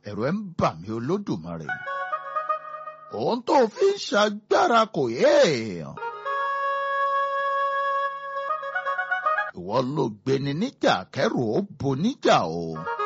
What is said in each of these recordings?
ẹ̀rù ẹ̀ ń bà mí olódùmarè òun tó fi ń ṣagbára kò yé èèyàn. ìwọ ló gbéni níjà kẹrù ó bo níjà o.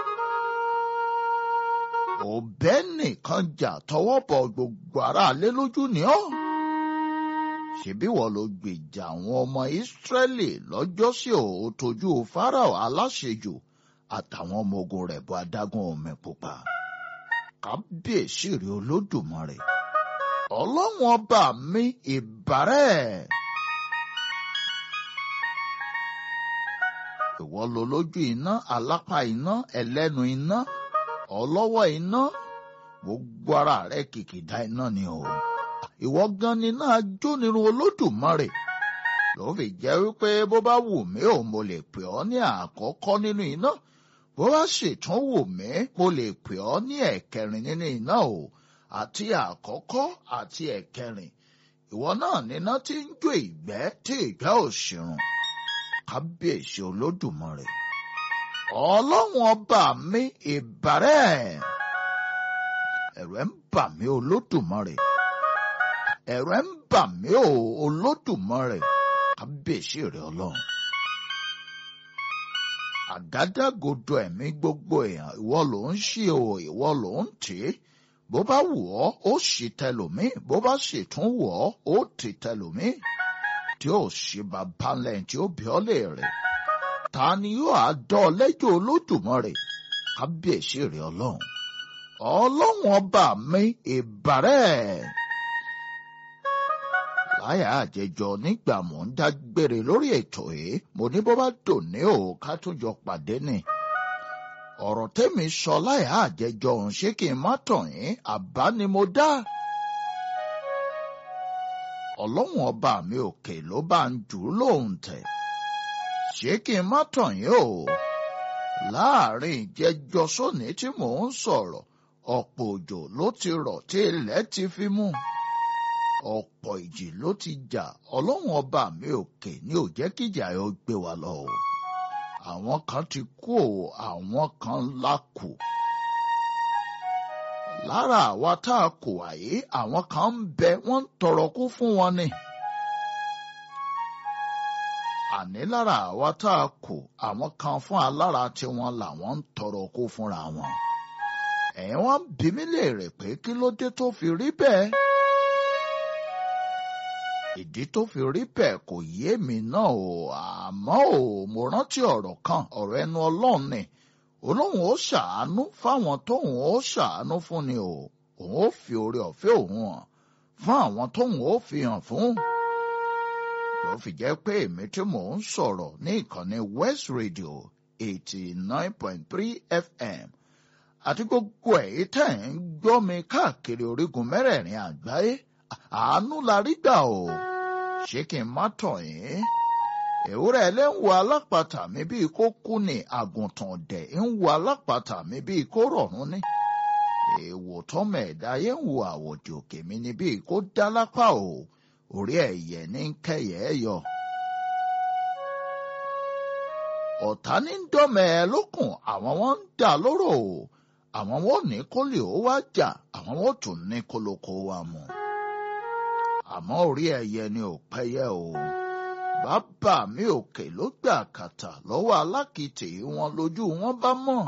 òbẹ́ nìkan jà tọwọ́ bọ gbogbo aráalé lójú ni ọ́. ṣebí wọ́n ló gbèjà àwọn ọmọ ìsírẹ́lì lọ́jọ́sí ò tójú fáráò aláṣejù àtàwọn ọmọ ogun rẹ̀ bọ adágún omi pupa. kábíyèsí rí olódùmarè ọlọ́run ọba mi ìbárẹ̀. ìwọ lo lójú iná alápá iná ẹlẹ́nu iná ọlọ́wọ́ iná gbogbo ara rẹ kìkìdá iná ni o. ìwọ gan ni náà jónirun olódùmarè ló fi jẹ́ wípé bó bá wù mí ò mo lè pè ọ́ ní àkọ́kọ́ nínú iná bó bá ṣètún wù mí mo lè pè ọ́ ní ẹ̀kẹrin nínú iná o àti àkọ́kọ́ àti ẹ̀kẹrin ìwọ náà níná tí ń jó ìgbẹ́ tí ìgbẹ́ ò ṣìrùn kábíyèsí olódùmarè ọlọ́run ọba mi ìbàrẹ̀ ẹ̀rù ẹ̀ ń bà mí olódùmarè ẹ̀rù ẹ̀ ń bà mí o olódùmarè kábíyèsí rẹ̀ ọlọ́run àgádágodo ẹ̀mí gbogbo èèyàn ìwọ ló ń ṣí o ìwọ ló ń tì í bó bá wù ọ́ ó ṣì tẹlòmíì bó bá sì tún wù ọ́ ó tì tẹlòmíì tí ó ṣe bàbá lẹ́yìn tí ó bí ọ́ lè rẹ̀ ta ni yóò á dán ọ lẹ́jọ́ olódùmarè kábíyèsí rẹ̀ ọlọ́run ọlọ́run ọba mi ìbàrẹ̀ láyà àjẹjọ nígbà mò ń dágbére lórí ètò yìí mo ní bó bá dòní o ká tún jọ pàdé ni ọ̀rọ̀ tẹ́mi sọ láyà àjẹjọ òun ṣé kí n má tàn yín àbá ni mo dá. ọlọ́run ọba mi òkè ló bá ń jù ú lóhùn tẹ̀. ṣé kí n má tàn yín o. láàrin ìjẹjọ sóní tí mò ń sọ̀rọ̀ ọ̀pọ̀ òjò ló ti rọ̀ tí ilẹ̀ ti fi mú. ọ̀pọ̀ ìjì ló ti jà ọlọ́run ọba mi òkè ní ò jẹ́ kíjà yóò gbé wa lọ o àwọn kan ti kú o àwọn kan la kù. lára àwa tá a kù àyè àwọn kan ń bẹ wọ́n ń tọrọ kú fún wọn ni. àní lára àwa tá a kù àwọn kan fún alára tiwọn làwọn ń tọrọ kú fúnra wọn. ẹ̀yin wọ́n bí mi léèrè pé kí ló dé tó fi rí bẹ́ẹ̀ ìdí tó fi rí bẹ́ẹ̀ kò yé mi náà o àmọ́ o mo rántí ọ̀rọ̀ kan ọ̀rọ̀ ẹnu ọlọ́run ni olóhùn ó ṣàánú fáwọn tóhùn ó ṣàánú fún ni o òun ó fi oore ọ̀fẹ́ òun hàn fún àwọn tóhùn ó fi hàn fún. ló fi jẹ́ pé èmi tí mò ń sọ̀rọ̀ ní ìkànnì West Radio eighty nine point three FM àti gbogbo èyí tẹ̀ ń gbọ́ mi káàkiri orígun mẹ́rẹ̀ẹ̀rin àgbáyé àánú la rí gbà o ṣé kí n má tàn yín ewúrẹ́ ilé ń wo alápàtà mi bíi kó kú ni àgùntàn ọ̀dẹ̀ ń wo alápàtà mi bíi kó rọ̀rùn ni èèwò tọ́mọ ẹ̀dá yẹn ń wo àwòjò òkè mi ni bíi kó dá lápá o orí ẹ̀yẹ ní kẹyẹ ẹ yọ. ọ̀tá ní ń dọ́mọ ẹ lókun àwọn wọn ń dà lóró o àwọn wọn ò ní kó lè ó wá jà àwọn wọn ò tún ní kólókó wa mú àmọ́ orí ẹyẹ ni ò pẹ́yẹ o. bàbá mi òkè ló gbà kàtà lọ́wọ́ alákìtì wọn lójú wọn bá mọ̀.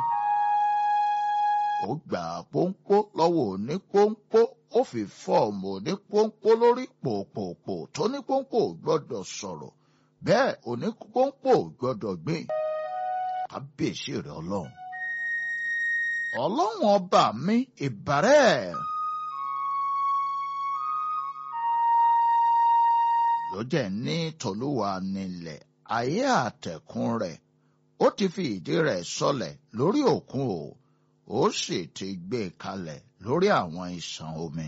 ó gbà pọ́npọ́ lọ́wọ́ òní pọ́npọ́ ó fi fọ́ọ̀mù òní pọ́npọ́ lórí pòpòpò tó ní pọ́npọ́ ò gbọ́dọ̀ sọ̀rọ̀ bẹ́ẹ̀ òní pọ́npọ́ ò gbọ́dọ̀ gbìn. kábíyèsí rẹ̀ ọlọ́run. ọlọ́run ọba mi ìbàrẹ̀. ló jẹ́ ní tòlúwa nílẹ̀ ayé àtẹ̀kùn rẹ̀ ó ti fi ìdí rẹ̀ sọlẹ̀ lórí òkun o ó sì ti gbé e kalẹ̀ lórí àwọn ìṣàn omi.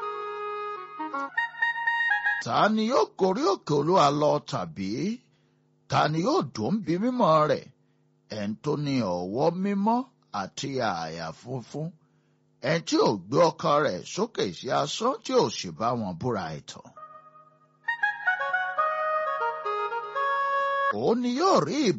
ta ni yóò gorí òkè olúwa lọ tàbí ta ni yóò dùn bí mímọ́ rẹ̀ ẹni tó ní ọwọ́ mímọ́ àti àyà funfun ẹni tí ò gbé ọkàn rẹ̀ sókè sí asán tí ò sì bá wọn búra ẹ̀tàn. òun ni yóò rí